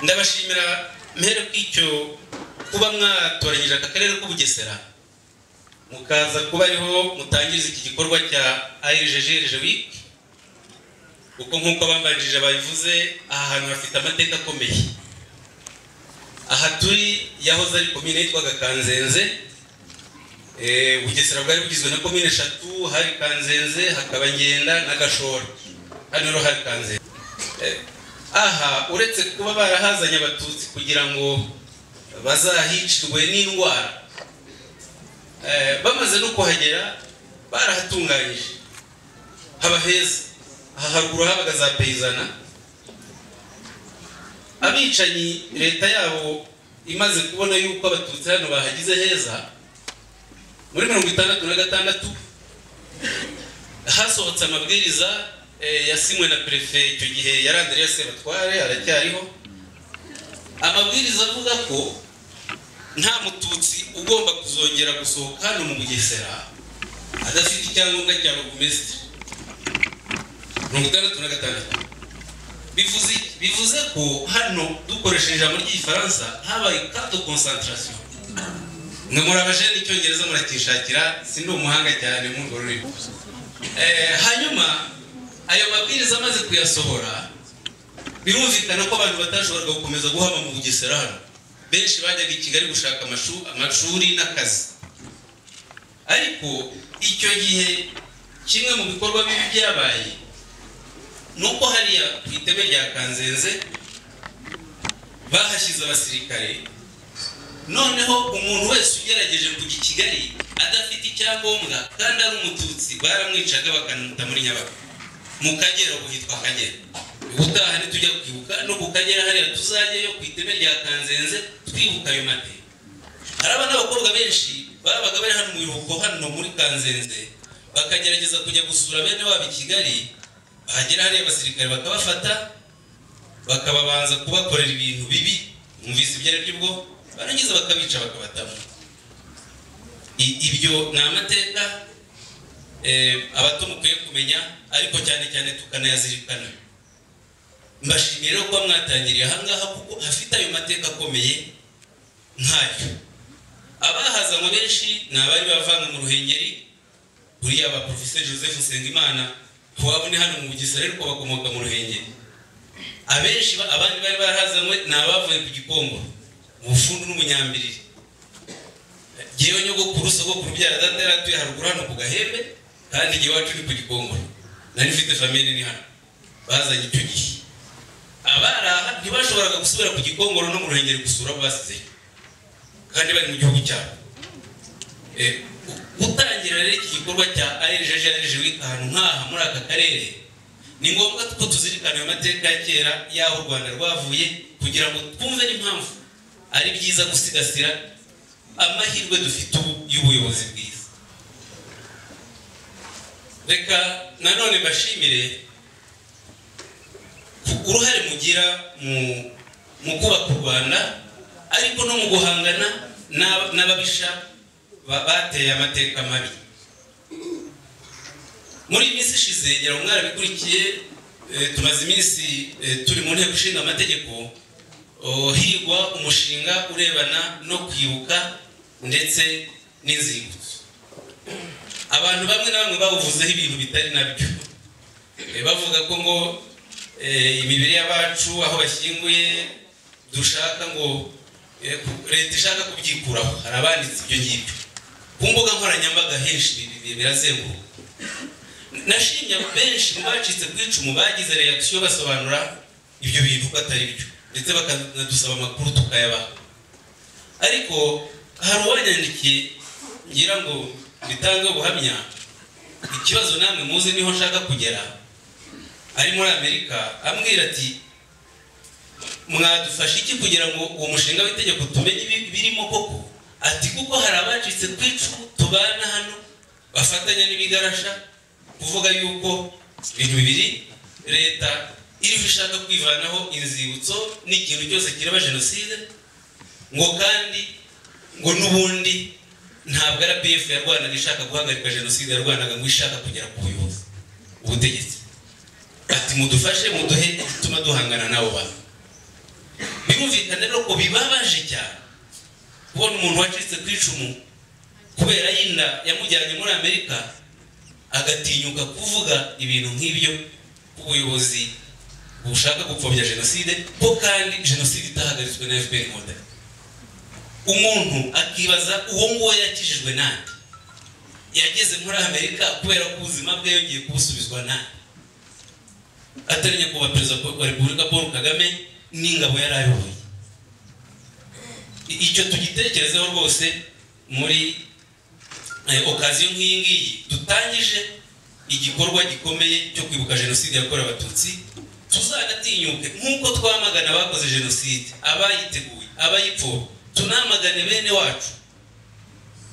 ndabashimira mbere kw'icyo kuba mwatoranyije aka karere k'ubugesera mukaza kuba ariho mutangiriza iki gikorwa cya ayijejeje wiki kuko nk'uko abambanjirije babivuze aha hantu hafite amateka akomeye aha turi yahoze ari komine yitwaga kanzenze bugesera bwari bugizwe na komine eshatu hari kanzenze hakaba ngenda na gashora hano rero hari kanzenze aha uretse kuba barahazanye abatutsi kugira ngo bazahicirwe n'indwara bamaze no kuhagera barahatunganyije haba heza aha haruguru habaga za peyizana abicanyi leta yabo imaze kubona yuko abatutsi hano bahagize heza muri mirongo itandatu na gatandatu hasohotse amabwiriza yasinywe na perefe icyo gihe yari Andrea Sebatware aracyariho amabwiriza avuga ko nta mututsi ugomba kuzongera gusohoka hano mu bugesera adafite icyangombwa cya rogumesitiri mirongo itandatu na gatandatu bivuze ko hano dukoresheje ijambo ry'igifaransa habaye kato konsantarasiyo mwe muri abajene icyongereza murakishakira sindi umuhanga cyane muri urwo rurimi hanyuma ayo mabwiriza amaze kuyasohora birumvikana ko abantu batashoboraga gukomeza guhama mu bugesera hano benshi bajyaga i kigali gushaka amashuri n'akazi ariko icyo gihe kimwe mu bikorwa bibi byabaye ni uko hariya ku iteme rya kanzenze bahashyize abasirikare noneho umuntu wese ugerageje kujya i kigali adafite icyangombwa kandi ari umututsi baramwicaga bakamuta muri nyabako mu kagera ubu hitwa akagera ubutaha ntitujya kwibuka no ku kagera hariya tuzajyayo ku iteme rya kanzenze twibuka ayo mateka haraba n'abakobwa benshi babaga bari hano mu biruhuko hano muri kanzenze bakagerageza kujya gusura bene wabo i kigali bahagera hariya abasirikare bakabafata bakababanza kubakorera ibintu bibi mwumvise ibyo ari byo ubwo barangiza bakabica bakabatamo ibyo ni amateka abato mukwiye kumenya ariko cyane cyane tukanayazirikana mbashimiye rero kuba mwatangiriye ahangaha kuko hafite ayo mateka akomeye nkayo abahazanywe benshi ni abari bavanga mu ruhengeri buriya ba porofeseri joseph nsengimana ntiwabone hano mu bugesera ariko bakomoka mu ruhengeri abenshi abandi bari barahazanywe ni abavuye ku gikongoro ubufundu n'umunyambiriri ngewe nyogokuru sogokuru byara data yari atuye haruguru hano ku gahembe kandi igihe wacu ni ku gikongoro nari mfite famille ni hano bazanye icyo gihe abari aha ntibashoboraga gusubira ku gikongoro no mu ruhengeri gusura abo basizeyo kandi bari mu gihugu cyabo gutangira rero iki gikorwa cya ayejeje ayejeje wita ahantu nk'aha muri aka karere ni ngombwa ko tuzirikana ayo mateka ya kera y'aho u rwanda rwavuye kugira ngo twumve n'impamvu ari byiza gusigasira amahirwe dufite ubu y'ubuyobozi bwiza reka nanone mbashimire uruhare mugira mu kubaka u rwanda ariko no mu guhangana n'ababisha bateye amateka mabi muri iyi minsi ishize ngira ngo mwarabikurikiye tumaze iminsi turi mu nteko ishinga amategeko higwa umushinga urebana no kwibuka ndetse n'inzibutso abantu bamwe na bamwe bawuvuzeho ibintu bitari nabyo bavuga ko ngo imibiri y'abacu aho bashyinguye dushaka ngo leta ishaka kubyikuraho hari abanditse ibyo ngibyo ku mbuga nkoranyambaga henshi birazenguruka nashimye benshi mu bacitse ku icumu bagize reakisiyo basobanura ibyo bintu ko atari byo ndetse bakanadusaba amakuru tukayabaha ariko hari uwanyandikiye ngira ngo bitange ubuhamya ikibazo namwe muzi niho nshaka kugera ari muri amerika ambwira ati mwadufasha iki kugira ngo uwo mushinga w'itegeko tumenye ibirimo koko ati kuko hari abacitse ku icumu tubana hano bafatanya n'ibigarasha kuvuga yuko ibintu bibiri leta iyo ushaka kwivanaho inzibutso n'ikintu cyose kireba jenoside ngo kandi ngo n'ubundi ntabwo arapiyefu yarwanaga ishaka guhagarika jenoside yarwanaga ngo ishaka kugera ku buyobozi ubutegetsi ati mudufashe muduhe ituma duhangana n'abo bantu birumvikana rero ko bibabaje cyane kubona umuntu wacitse ku icumu kubera y'inda yamujyanye muri amerika agatinyuka kuvuga ibintu nk'ibyo ubuyobozi bushaka gupfobya jenoside ko kandi jenoside itahagaritswe na fpr inkotanyi umuntu akibaza uwo nguwo yakijijwe nande yageze muri amerika kubera ko ubuzima bwe yongeye kubusubizwa nande atari nyakubahwa perezida wa repubulika paul kagame n'ingabo yari ayoboye I- icyo tugitekerezeho rwose muri eh, okaziyo nk'iyi ngiyi dutangije igikorwa gikomeye cyo kwibuka jenoside yakorewe abatutsi tuzanatinyuke nk'uko twamagana abakoze jenoside abayiteguye abayipfobya tunamagane bene wacu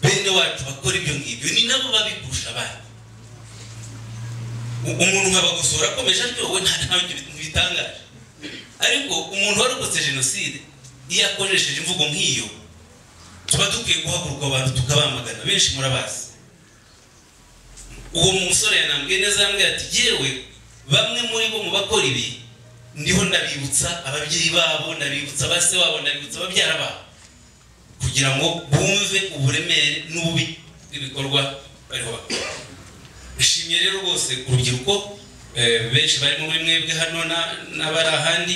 bene wacu bakora ibyo ngibyo ni nabo babikurusha abandi U- umuntu nka bagosora akomeje aryowe nta nta bintu bitangaje ariko umuntu warokotse jenoside iyo akoresheje imvugo nk'iyo tuba dukwiye guhaguruka abantu tukabamagana benshi murabazi uwo musore yanambwiye neza yambwiye ati yewe bamwe muri bo mu bakora ibi niho ndabibutsa ababyeyi babo ndabibutsa base wabo ndabibutsa ababyara babo kugira ngo bumve uburemere n'ububi bw'ibikorwa bariho bakora nshimiye rero rwose urubyiruko eh, benshi barimo muri mwebwe hano na- n'abari ahandi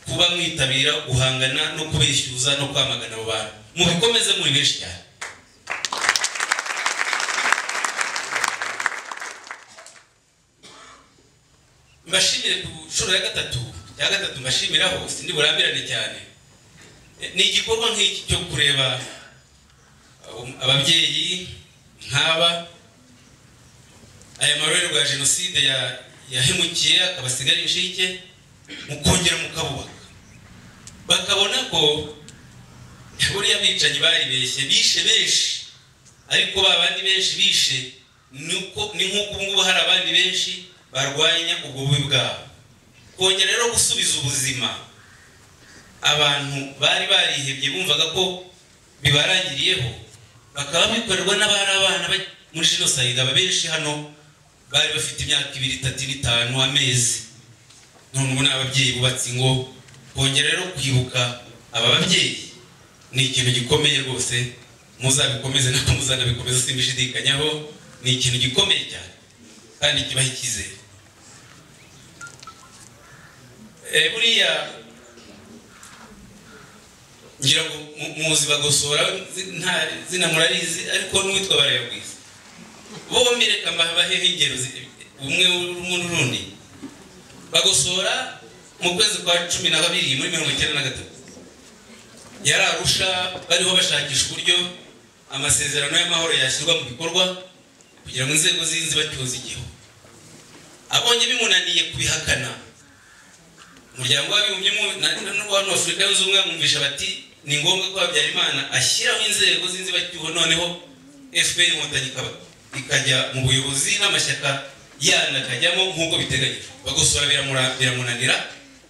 kuba mwitabira guhangana no kubishyuza no kwamagana abo bantu mubikomeze muri benshi cyane mbashimire ku nshuro ya gatatu ya gatatu mbashimiraho sindi burambirane cyane Eh, ni igikorwa nk'iki cyo kureba eh, um- ababyeyi nk'aba aya marorerwa ya jenoside ya- yahemukiye akabasigara inshike mukongera mukabubaka bakabona ko buriya bicanyi baribeshye bishe benshi ariko ba bandi benshi bishe ni uko- ni nk'uko ubu ngubu hari abandi benshi barwanya ubwo bubi bwabo kongera rero gusubiza ubuzima abantu bari barihebye bumvaga ko bibarangiriyeho bakaba bikorerwa n'abari abana ba- muri jenoside aba benshi hano bari bafite imyaka ibiri itatu ine, itanu amezi none ubu ni ababyeyi bubatse ingo kongera rero kwibuka aba babyeyi ni ikintu gikomeye rwose muzabikomeze nako muzanabikomeza simbishidikanyaho ni ikintu gikomeye cyane kandi kibaha icyizere Eh, buriya ngira ngo mu- muzi bagosora zi- nta zina murarizi ariko n'uwitwa barayagwiza bombi reka mbaheho ingero zi- umwe rumwe n'urundi bagosora mu kwezi kwa cumi na kabiri muri mirongo icyenda na gatatu yari arusha bariho bashakisha uburyo amasezerano y'amahoro yashyirwa mu bikorwa kugira ngo inzego z'inzibacyuzi igihu abonye bimunaniye kubihakana umuryango w'abibumbye mu- na- na- n'uwa afurika yunze ubumwe bamwumvisha bati ni ngombwa ko habyarimana ashyiraho inzego z'inzibacyuho noneho fpr inkotanyi ikaba- ikajya mu buyobozi n'amashyaka yandi akajyamo nk'uko biteganyijwe bagosora biramura- biramunanira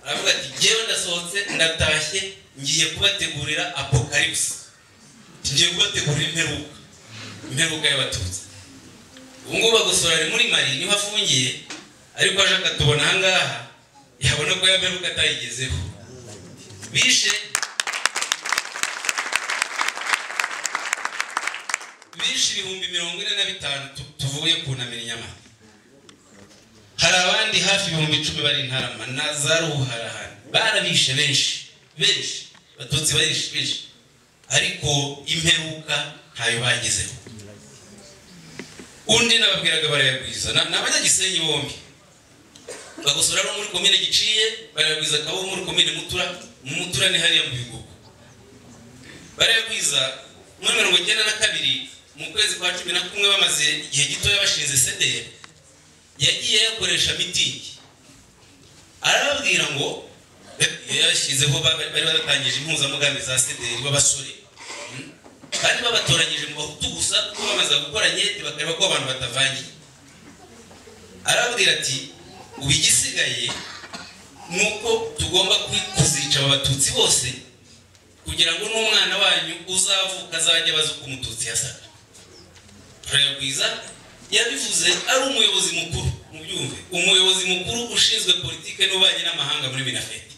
aravuga ati jyewe ndasohotse ndatashye ngiye kubategurira apokalipsi ngiye kubategurira imperuka imperuka y'abatutsi ubu ngubu bagosora ari muri mari niho afungiye ariko aje akatubona ahangaha yabona ko yameruka atayigezeho bishe bishe ibihumbi mirongo ine na bitanu tu- tuvuye kunamira inyama hari abandi hafi ibihumbi icumi bari intarama na za ruharahani barabishe benshi benshi abatutsi barishe benshi ariko imperuka ntayo bagezeho undi nababwiraga barayagwiza Na- ni abanyagisenyi bombi bagosora no muri komine giciye barayagwiza akaba muri komine mutura mu mutura ni hariya mu bigogo barayagwiza muri mirongo icyenda na kabiri mu kwezi kwa cumi na kumwe bamaze igihe gitoya bashinze sederi yagiye ayakoresha mitingi arababwira ngo yashyizeho ba- bari baratangije impuzamugambi za sederi b'abasore kandi babatoranyije mu bahutu gusa kuko bamaze gukora nyete bakareba ko abantu batavangiye arabwira ati ubu igisigaye ni uko tugomba ku- kuzica aba batutsi bose kugira ngo n'umwana wanyu uzavuka azajya abaza uko umututsi yasaga turayagwiza yabivuze ari umuyobozi mukuru mu byumve umuyobozi mukuru ushinzwe politike n'ububanyi n'amahanga muri minafeti